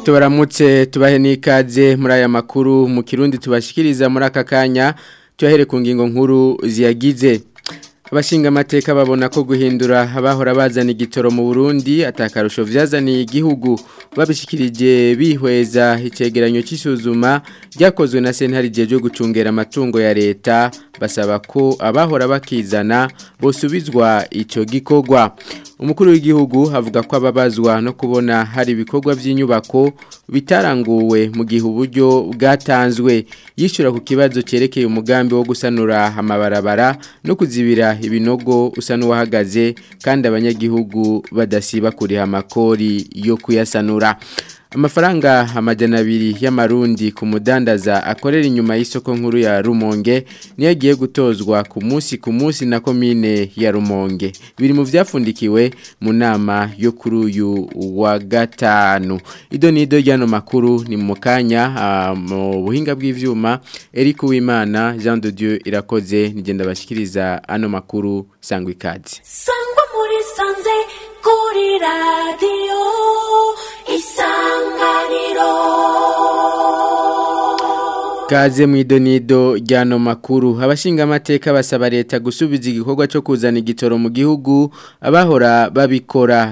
tubaramutse tubahe n'ikaze muri aya makuru mu kirundi tubashikiriza muri aka kanya tuyahere ku ngingo nkuru ziyagize abashinga amateka babona ko guhindura abahora bazana igitoro mu Burundi atakarusho vyazaniye igihugu babishikirije bihweza icegeranyo c'isuzuma ryakozwe na sentare jeje gucungera amatungo ya leta basaba ko abahora bakizana bosubizwa ico gikorwa umukuru w'igihugu avuga ko ababazwa no kubona hari ibikorwa by'inyubako bitaranguwe mu gihe uburyo bwatanzwe yishura ku kibazo cyerekeye umugambi wo gusanura amabarabara no kuzibira ibinogo usa n'uwahagaze kandi abanyagihugu badasiba kuriha amakori yo kuyasanura amafaranga amajana abiri y'amarundi ku mudandaza akorera inyuma y'isoko nkuru ya rumonge niyo agiye gutozwa ku munsi ku munsi na komine ya rumonge biri mu byafundikiwe mu nama yo kuri uyu wa gatanu ido n'ido ry'ano makuru ni mu kanya mu buhinga bw'ibyuma Eric Uwimana Jean de Dieu irakoze nigenda bashyikiriza ano makuru sangwa ikaze sangwa muri sanze kuri radiyo isanganiro Kaze mu idonido ryano makuru abashinga amateka basaba leta gusubiza igikorwa cyo kuzana igitoro mu gihugu abahora babikora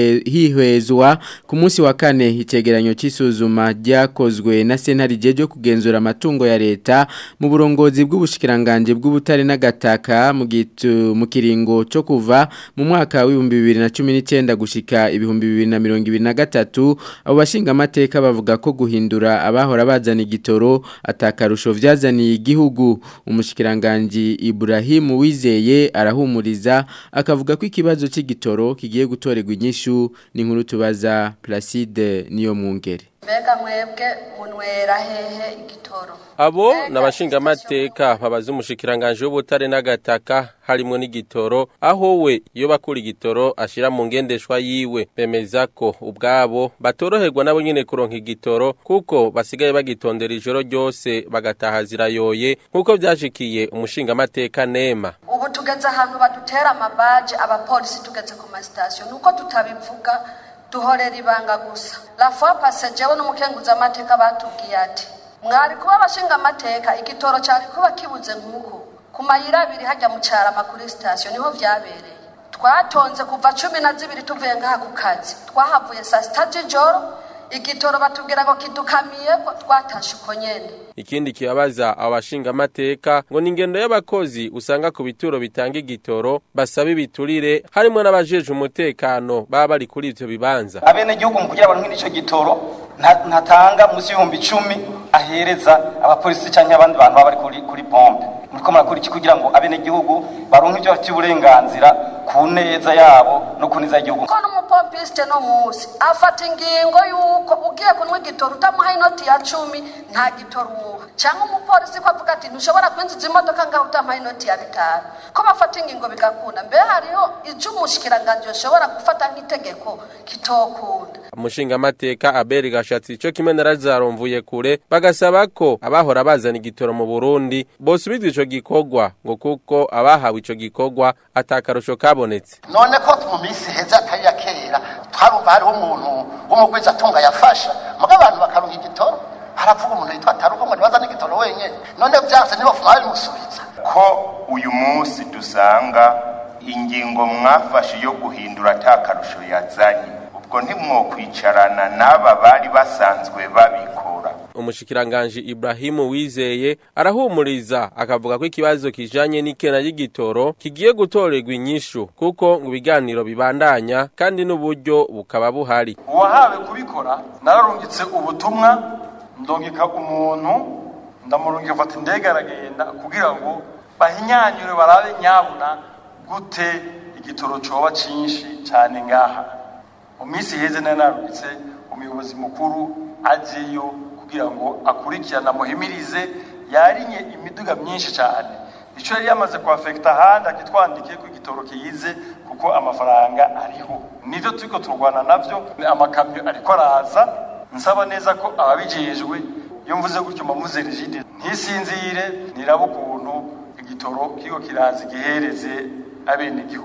hihwezwa ku munsi wa kane icegeranyo c'isuzuma ryakozwe na sentare jeje kugenzura amatungo ya leta mu burongozi bw'ubushikiranganje bw'ubutare n'agataka mu gitu mu kiringo cyo kuva mu mwaka w'ibihumbi bibiri na cumi n'icyenda gushika ibihumbi bibiri na mirongo ibiri na gatatu abo bashinga amateka bavuga ko guhindura abahora bazana igitoro atakarusho vyazaniye igihugu umushikiranganje Ibrahim Wizeye arahumuriza akavuga ko ikibazo c'igitoro kigiye gutorerwa inyishu ni nkuru tubaza Placide niyo mwungere mbega mwebwe munwera hehe igitoro abo nabashinga amateka babaza umushikiranganje w'ubutare n'agataka harimo n'igitoro aho we iyo bakura igitoro ashira mu ngendeshwa yiwe bemeza ko ubwabo batoroherwa nabo nyene kuronka igitoro kuko basigaye bagitondera ijoro ryose bagataha zirayoye nk'uko vyashikiye umushinga amateka nema ubu tugeze ahantu badutera amabaje abapolisi tugeze ku masitasiyo nuko tutabivuga duhorera ibanga gusa la fois passée jewe n'umukenguza amateka batubwiye ati mwari kuba abashinga amateka igitoro cyari kuba kibuze nk'uko ku mayira abiri hajya mu cyarama kuri sitasiyo niho vyabereye twatonze kuva cumi na zibiri tuvuye ngaha ku kazi twahavuye saa sita z'ijoro igitoro batubwira ngo kidukamiye ko twatashe uko nyene ikindi kibabaza abashinga amateka ngo ni ingendo y'abakozi usanga ku bituro bitanga igitoro basaba ibiturire harimo n'abajeje umutekano baba bari kuri ivyo bibanza abene igihugu mu kugira abantu nk'ico gitoro ntatanga munsi y'ibihumbi icumi ahereza abapolisi cyangwa abandi bantu baba bari kuri kuri pompe muriko murakora iki kugira ngo abene igihugu baronke ivyo bafitiye uburenganzira ku neza yabo no ku neza y'igihugu ko n'umupompiste no musi afata ingingo y'uko ugiye kunywa igitoro utamuha inoti ya cumi nta gitoro umuha cyangwa umupolisi ko avuga ati ntushobora kwinjiza imodoka ngaho utamuha inoti ya bitanu ko bafata ingingo bigakunda mbere hariho icyo umushikiranganje ushobora gufata nk'itegeko kitokunda umushinga amateka aberi gashatsi ico kimwe na Lazaro mvuye kure bagasaba ko abahora bazana igitoro mu Burundi bosubizwa ico gikorwa ngo kuko abahawe ico gikorwa atakarusho kabonetse none ko mu minsi heza atari ya kera twarumva hariho umuntu w'umugwiza atunga yafasha muga abantu bakaronka igitoro haravuga umuntu yitwa taruko ngo ntibaza n'igitoro wenyene none vyanse ntibafuma babimusubiza ko uyu munsi dusanga ingingo mwafashe yo guhindura atakarusho yazanye ubwo ntimwokwicarana n'aba bari basanzwe babikora umushikiranganje Ibrahimu Wizeye arahumuriza akavuga ko ikibazo kijanye n'ikena y'igitoro kigiye gutorerwa inyishu kuko ngo ibiganiro bibandanya kandi n'uburyo bukaba buhari uwahawe kubikora nararungitse ubutumwa ndongeka umuntu ndamurungika fata indege aragenda kugira ngo bahinyanyure barabe nyabuna gute igitoro coba cinshi cane ngaha mu minsi iheze nari narungitse umuyobozi mukuru ajeyo kugira ngo akurikirane amuhimirize yarinye imiduga myinshi cyane icyo yari yamaze kuhafekita ahandi akitwandikiye ko igitoro kiyize kuko amafaranga ariho nivyo turiko turwana navyo amakamyo ariko araza nsaba neza ko ababijejwe iyo mvuze gutyo mbamuze rigide ntisinzire niraba ukuntu igitoro kiko kiraza gihereze abene igihugu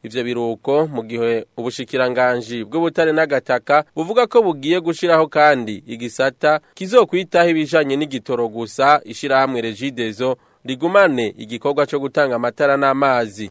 ivyo biruko mu gihe ubushikiranganji bw'ubutare n'agataka buvuga ko bugiye gushiraho kandi igisata kizokwitaho ibijanye n'igitoro gusa ishirahamwe Regideso rigumane igikorwa co gutanga amatara n'amazi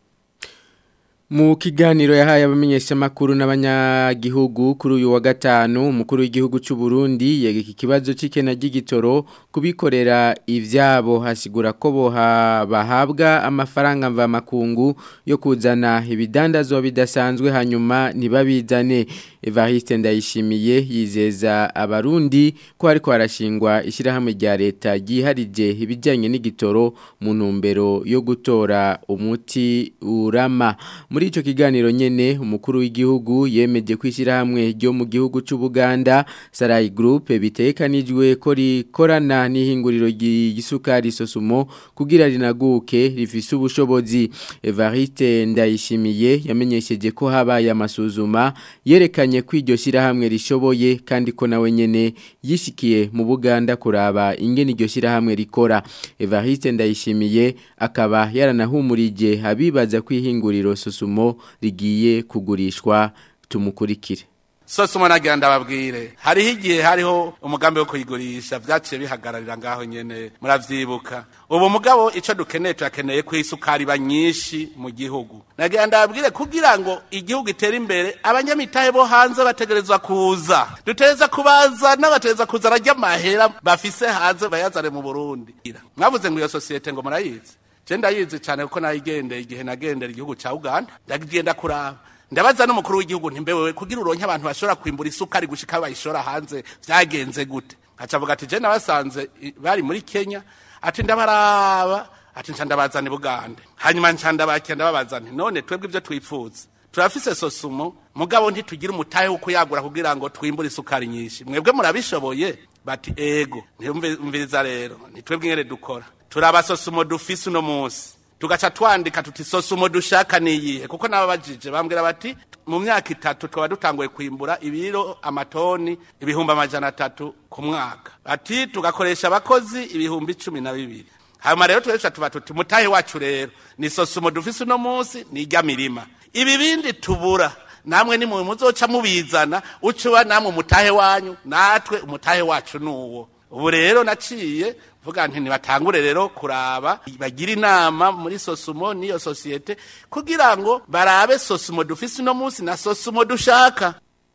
Mu kiganiro yahaye abamenyesha makuru n'abanyagihugu kuri uyu wa gatanu umukuru w'igihugu cy'u Burundi yegeka ikibazo c'ikena ry'igitoro kubikorera ivyabo hasigura ko boha bahabwa amafaranga mva makungu yo kuzana ibidandazwa bidasanzwe hanyuma ntibabizane Evariste Ndayishimiye yizeza abarundi ko ariko harashingwa ishirahamwe rya leta ryiharije ibijyanye n'igitoro mu ntumbero yo gutora umuti urama muri ico kiganiro nyene umukuru w'igihugu yemeje kwishyira hamwe ryo mu gihugu cy'u Buganda Sarai Group bitekanijwe ko rikorana n'ihinguriro ry'isukari sosumo kugira rinaguke rifise ubushobozi Evariste Ndayishimiye yamenyesheje ko habaye amasuzuma yerekanye ko iryo shyirahamwe rishoboye kandi ko nawe nyene yishikiye mu Buganda kuraba ingene iryo shyirahamwe rikora Evariste Ndayishimiye akaba yaranahumurije abibaza kwihinguriro sosumo rigiye kugurishwa tumukurikire sosumo nagira ndababwire hariho igihe hariho umugambi wo kuyigurisha vyaciye bihagararira ngaho nyene muravyibuka ubu mugabo ico dukeneye turakeneye ko isukari iba nyinshi mu gihugu nagira ndababwire kugira ngo igihugu itere imbere abanyamitahe bo hanze bategerezwa kuza dutegereza kubaza n'abategereza kuza ararya amahera bafise hanze bayazane mu burundi mwavuze ngo iyo sosiyete ngo murayizi je ndayizi cyane kuko nayigendeye igihe nagendera igihugu ca uganda ndagenda kuraba ndabaza n'umukuru w'igihugu ntimbewewe kugira uronke abantu bashobora kwimbura isukari gushika bayishora hanze vyagenze gute aca avuga ati je nabasanze i- bari muri kenya ati ndabaraba ati nca ndabazana i bugande hanyuma nca ndabakira ndababaza nti none twebwe ivyo twifuza turafise sosumo mugabo ntitugira umutahe wo kuyagura kugira ngo twimbure isukari nyinshi mwebwe murabishoboye bati ego ntimviriza rero nitwebwe ingene dukora turaba sosumo dufise uno munsi tugaca twandika tuti sosumo dushaka niyihe kuko nababajije bambwira bati mu myaka itatu twaba dutanguye kwimbura ibiro amatoni ibihumbi amajana atatu ku mwaka bati tugakoresha abakozi ibihumbi cumi na bibiri hanyuma rero turesha tuba tuti mutahe wacu rero ni sosumo dufise uno munsi ni irya mirima ibi bindi tubura namwe ni mwe muzoca mubizana ucuba namwe umutahe wanyu natwe umutahe wacu nuwo ubu rero naciye vuga nti nibatangure rero kuraba bagira inama muri sosumo n'iyo sosiyete kugira ngo barabe sosumo dufise uno munsi na sosumo dushaka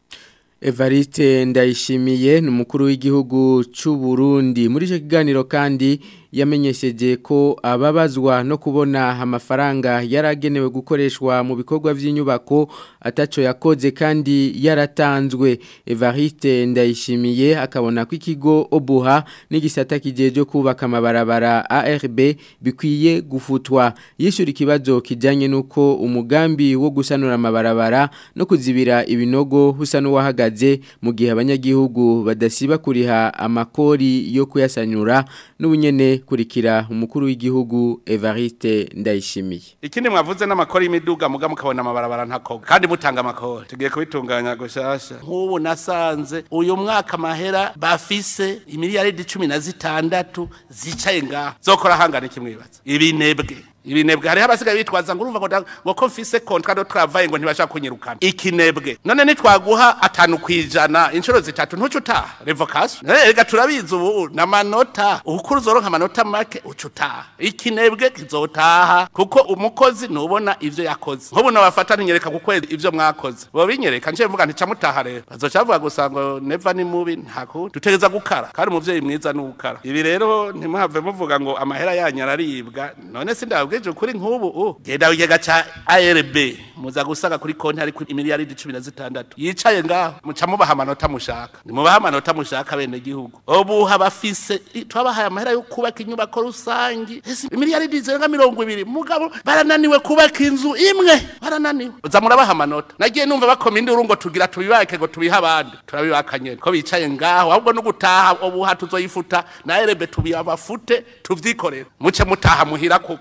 Evariste ndayishimiye ni umukuru w'igihugu cy'u Burundi muri icyo kiganiro kandi yamenyesheje ko ababazwa no kubona amafaranga yaragenewe gukoreshwa mu bikorwa by'inyubako ataco yakoze kandi yaratanzwe Evariste ndayishimiye akabona ko ikigo Obuha n'igisata kijeje kubaka amabarabara ARB bikwiye gufutwa yishura ikibazo kijanye nuko umugambi wo gusanura amabarabara no kuzibira ibinogo husa n'uwahagaze mu gihe abanyagihugu badasiba kuriha amakori yo kuyasanyura n'ubunyene kurikira umukuru w'igihugu Evariste Ndayishimiye ikindi mwavuze n'amakori y'imiduga muga mukabona amabarabara ntakoga kandi mutanga amakori tugiye kubitunganya gushasha nk'ubu nasanze uyu mwaka amahera bafise imiliyaridi cumi na zitandatu zicaye ngaha zokora hangana iki mwibaza ibinebwe ibinebwe hariho abasigaye bitwaza ngo urumva ngo nda- ngo ko mfise contrat de travail ngo ntibashaka kunyirukana ikinebwe none nitwaguha atanu kwijana inshuro zitatu ntuca utaha revocation Eh, rega turabizi ubu n'amanota ukuru uzoronka amanota make uca utaha ikinebwe kizotaha kuko umukozi ntubona ivyo yakoze nk'ubu nabafata ntinyereka ku kwezi ivyo mwakoze bo binyereka nje mvuga ntica mutaha rero bazoca bavuga gusa ngo neva ni mubi ntaku dutegereza gukara kandi umuvyeyi mwiza ni ukara ibi rero ntimuhave muvuga ngo amahera yanyu araribwa none sindababwije ukuri nk'ubu u genda wigega ca ARB muza gusanga kuri konti hariko imiliyaridi cumi na zitandatu yicaye ngaho muca mubaha amanota mushaka nimubaha amanota mushaka bene gihugu ubu bafise i- twabahaye amahera yo kubaka inyubako rusangi ese imiliyaridi zirenga mirongo ibiri mugabo barananiwe kubaka inzu imwe barananiwe uza murabaha amanota nagiye numva bakoma induru ngo tugira tubibake ngo tubihe abandi turabibaka nyene ko bicaye ngaho ahubwo no gutaha ubuha tuzoyifuta na erebe tubiyabafute tuvyikorera muce mutaha muhira kukorora inkwi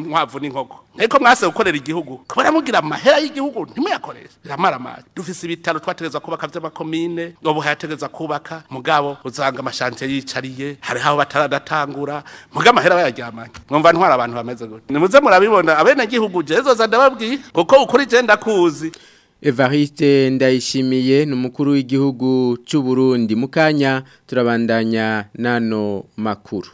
inkwavu n'inkoko ariko mwase gukorera igihugu kubera mugira amahera y'igihugu ntimuyakoreshe biramara amazi dufise ibitaro twategeza kubaka vy'amakomine ubu hayategeza kubaka mugabo uzanga amashantiye yicariye hariho aho bataradatangura muga amahera bayaryamanye mwumva ntwara abantu bameze gute nimuze murabibona abenegihugu jezoza ndababwiye kuko ukuri je ndakuzi Evariste ndayishimiye ni umukuru w'igihugu cy'u Burundi mukanya turabandanya nano makuru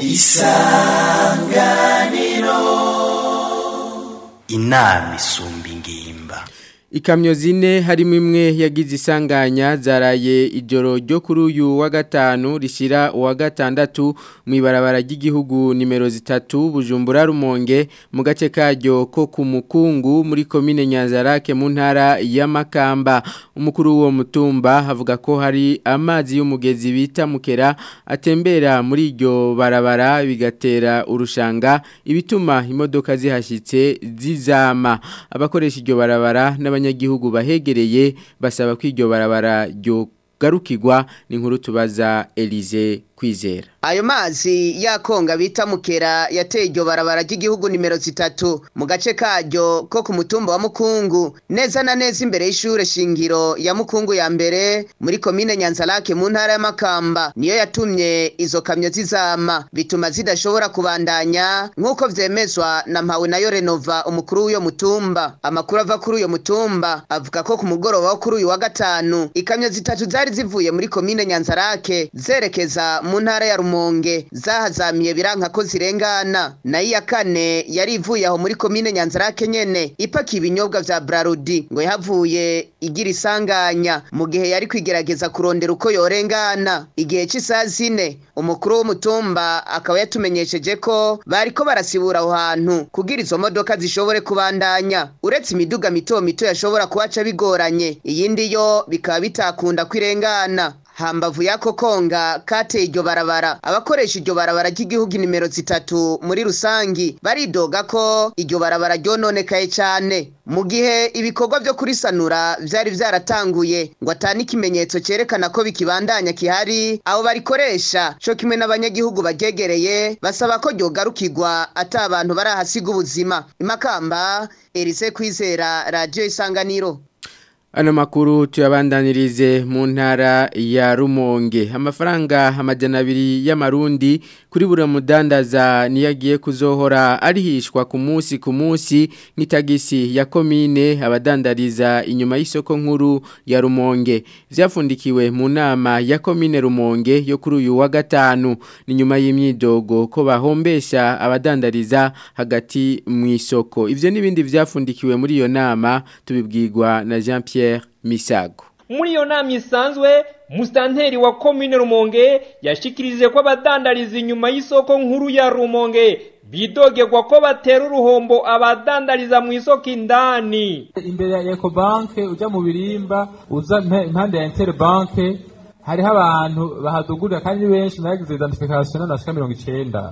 inama isumba ingimba Ikamyo zine harimo imwe yagize isanganya zaraye ijoro ryo kuri uyu wa gatanu rishira uwa gatandatu mu ibarabara ry'igihugu nimero zitatu Bujumbura Rumonge mu gace karyo ko ku mukungu muri komine Nyanzarake mu ntara ya Makamba umukuru w'uwo mutumba avuga ko hari amazi y'umugezi bita mukera atembera muri iryo barabara bigatera urushanga ibituma imodoka zihashitse zizama abakoresha iryo barabara n'abanya abanyagihugu bahegereye basaba ko iryo barabara ryo garukirwa ni nkuru tubaza Elize kwizera ayo mazi yakonga bita mukera yateye iryo barabara ry'igihugu nimero zitatu mu gace karyo ko ku mutumba wa mukungu neza na neza imbere y'ishure shingiro ya mukungu ya mbere muri komine nyanzarake mu ntara y'amakamba niyo yatumye izo kamyo zizama bituma zidashobora kubandanya nk'uko vyemezwa na mpawe nayo renova umukuru w'uyo mutumba amakuru ava kuri uyo mutumba avuga ko ku mugoroba wo kuri uyu wa gatanu ikamyo zitatu zari zivuye muri komine nyanzarake zerekeza mu ntara ya rumonge zahazamiye biranka ko zirengana nayo iya kane yari ivuye aho muri komine nyanzarake nyene ipakiye ibinyobwa vya brarudi ngo yahavuye igira isanganya mu gihe yari kwigerageza kurondera uko yorengana igihe cy'isaha zine umukuru w'umutumba akaba yatumenyesheje ko bariko barasibura aho hantu kugira izo modoka zishobore kubandanya uretse imiduga mito mito yashobora kuhaca bigoranye iyindi yo bikaba bitakunda kwirengana hambavu yako konga kateye iryo barabara abakoresha iryo barabara ry'igihugu nimero zitatu muri rusangi baridoga ko iryo barabara ryononekaye cyane mu gihe ibikorwa byo kurisanura vyari vyaratanguye ngo atani ikimenyetso cerekana ko bikibandanya kihari abo barikoresha co kimwe n'abanyagihugu baryegereye basaba ko ryogarukirwa ata abantu barahasiga ubuzima imakamba erise kwizera radiyo isanganiro Ano makuru tuyabandanirize mu ntara ya Rumonge. Amafaranga amajana abiri y'amarundi kuri buri mudandaza niyagiye kuzohora arihishwa ku munsi ku munsi nk'itagisi ya komine abadandariza inyuma y'isoko nkuru ya Rumonge. Vyafundikiwe mu nama ya komine Rumonge yo kuri uyu wa gatanu ni nyuma y'imyidogo ko bahombesha abadandariza hagati mu isoko. Ivyo nibindi vyafundikiwe muri iyo nama tubibwirwa na Jean Pierre Misago. muri iyo nama isanzwe musitanteri wa komine rumonge yashikirije ko abadandariza inyuma y'isoko nkuru ya rumonge bidogerwa ko batera uruhombo abadandariza mu isoko indani imbere ya ecobanke ujya mu birimba uza impande ya interbanke hariho abantu bahadugurira kandi benshi nagize identification n'amashika mirongo icenda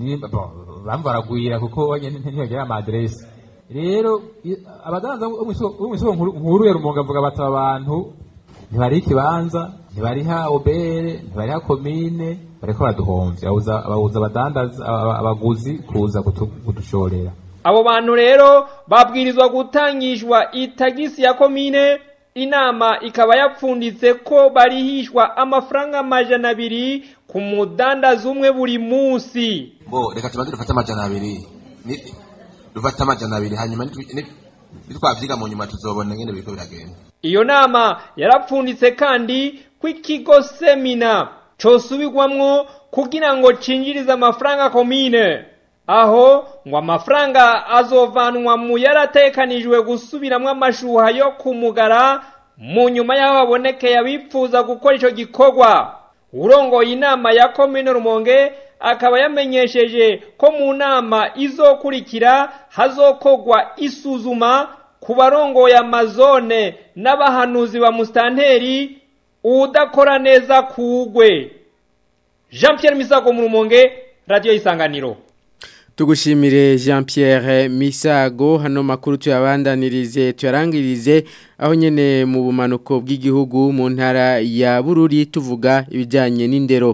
bamwe baragwira kuko ntibagera amaderesi rero abadandaza bo mu isoko nkuru ya rumonge avuga bati aba bantu ntibariha ikibanza ntibariha obere ntibariha komine bariko baraduhomvya babuza abadandaza abaguzi kuza kudushorera abo bantu rero babwirizwa gutangishwa itagisi ya komine inama ikaba yapfunditse ko barihishwa amafaranga amajana abiri ku mudandaza umwe buri munsi bo reka tubanze dufate amajana abiri dufate amajana abiri hanyuma nitwavyiga mu nyuma tuzobona ngene biriko biragenda iyo nama yarapfunditse kandi ko ikigo semina cosubirwamwo kugira ngo cinjirize amafaranga komine aho ngo amafaranga azovanwa mu yaratekanijwe gusubiramwo amashuha yo kumugara mu nyuma y'aho habonekeye abipfuza gukora ico gikorwa urongoye inama ya komine rumonge akaba yamenyesheje ko mu nama izokurikira hazokogwa isuzuma ku barongoye amazone n'abahanuzi ba musitanteri udakora neza kugwe jean Pierre misago mu rumonge radiyo isanganiro tugushimire jean Pierre misago hano makuru tuyabandanirize tuyarangirize aho nyene mu bumanuko bw'igihugu mu ntara ya bururi tuvuga ibijyanye n'indero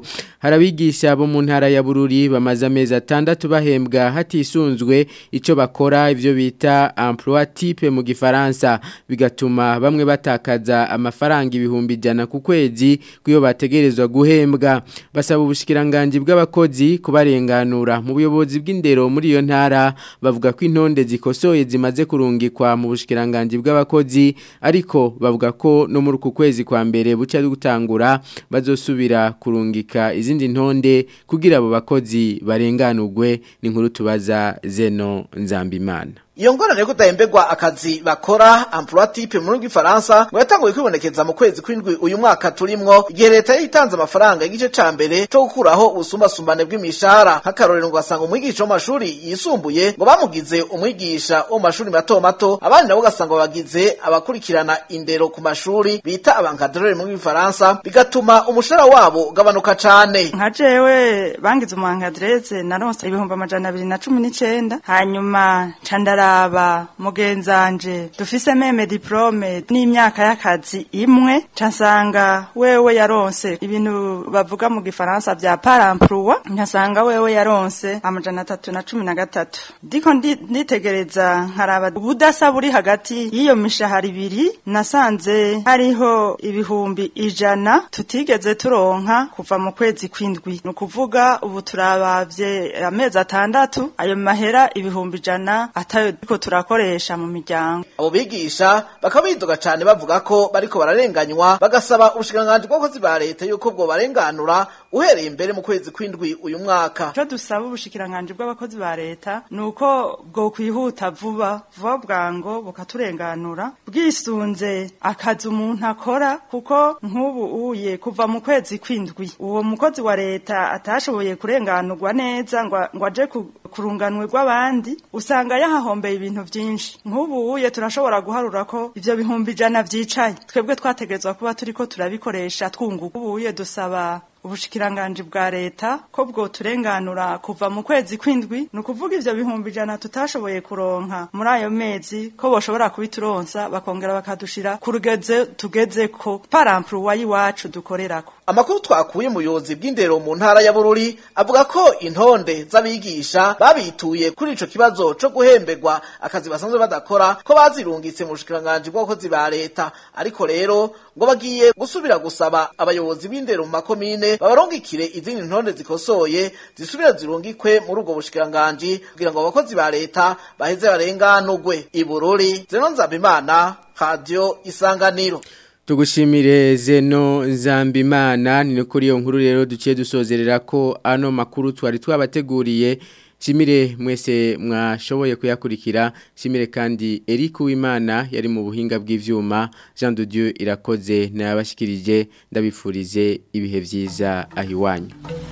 harabigisha bo mu ntara ya Bururi bamaze amezi atandatu bahembwa hatisunzwe ico bakora ivyo bita emploi type mu gifaransa bigatuma bamwe batakaza amafaranga ibihumbi jana ku kwezi kuyo bategerezwa guhembwa basaba ubushikiranganje bw'abakozi kubarenganura mu buyobozi bw'indero muri iyo ntara bavuga ko intonde zikosoye zimaze kurungikwa mu bushikiranganje bw'abakozi ariko bavuga ko no muri uku kwezi kwa mbere buca gutangura bazosubira kurungika izindi ntonde kugira abo bakozi barenganurwe ni nkuru tubaza Zeno Nzambimana Iyo ngorane yo kudahemberwa akazi bakora emploi type mu rw'ifaransa ngo yatanguye kwibonekeza mu kwezi kw'indwi uyu mwaka turimwo igihe leta yitanze amafaranga y'igice ca mbere cyo gukuraho ubusumbasumbane bw'imishahara nk'akarorero ngo basanga umwigisha wo mashuri yisumbuye ngo bamugize umwigisha wo mashuri mato mato abandi nabo ugasanga bagize abakurikirana indero ku mashuri bita abankadrere mu rw'ifaransa bigatuma umushahara wabo ugabanuka cane nka jewe bangize umuhankadreze naronse ibihumbi amajana abiri na cumi n'icenda hanyuma candara ndaraba mugenzanje dufise meme diplome n'imyaka y'akazi imwe cansanga wewe yaronse ibintu bavuga mu gifaransa vya paramploi nkasanga wewe yaronse amajana atatu na cumi na gatatu ndiko nditegereza nkaraba ubudasa buri hagati y'iyo mishahara ibiri nasanze hariho ibihumbi ijana tutigeze turonka kuva mu kwezi kw'indwi ni ukuvuga ubu turabavye amezi atandatu ayo mahera ibihumbi ijana atayo turiko turakoresha mu miryango abo bigisha bakaba bidoga cane bavuga ko bariko bararenganywa bagasaba ubushikiranganji bw'abakozi ba leta yuko bwo barenganura uhereye imbere mu kwezi kw'indwi uyu mwaka ico dusaba ubushikiranganji bw'abakozi ba leta ni uko bwo kwihuta vuba vuba bwango bukaturenganura bwisunze akazi umuntu akora kuko nk'ubu uye kuva mu kwezi kw'indwi uwo mukozi wa leta atashoboye kurenganurwa neza ngo aje kurunganwe rw'abandi usanga yahahombeye ibintu byinshi nk'ubu uye turashobora guharura ko ivyo bihumbi ijana vyicaye twebwe twategerezwa kuba turiko turabikoresha twunguka ubu uye dusaba ubushikiranganji bwa leta ko bwo turenganura kuva mu kwezi kw'indwi ni ukuvuga ivyo bihumbi ijana tutashoboye kuronka muri ayo mezi ko boshobora kubituronsa bakongera bakadushira ku rugeze tugezeko paramploi y'iwacu dukorerako amakuru twakuye mu buyobozi bw'indero mu ntara ya bururi avuga ko intonde z'abigisha babituye kuri ico kibazo co guhemberwa akazi basanzwe badakora ko bazirungitse mu bushikiranganji bw'abakozi ba leta ariko rero ngo bagiye gusubira gusaba abayobozi b'indero mu makomine babarungikire izindi ntonde zikosoye zisubira zirungikwe muri ubwo bushikiranganji kugira ngo abakozi ba leta baheze barenganurwe ibururi zeno nzabimana radio isanganiro Tugushimire zeno nzambimana ni kuri iyo nkuru rero duciye dusozerera ko ano makuru twari twabateguriye Shimire mwese mwashoboye kuyakurikira shimire kandi Eric Uwimana yari mu buhinga bw'ivyuma Jean de Dieu irakoze nabashikirije ndabifurize ibihe vyiza ahiwanyu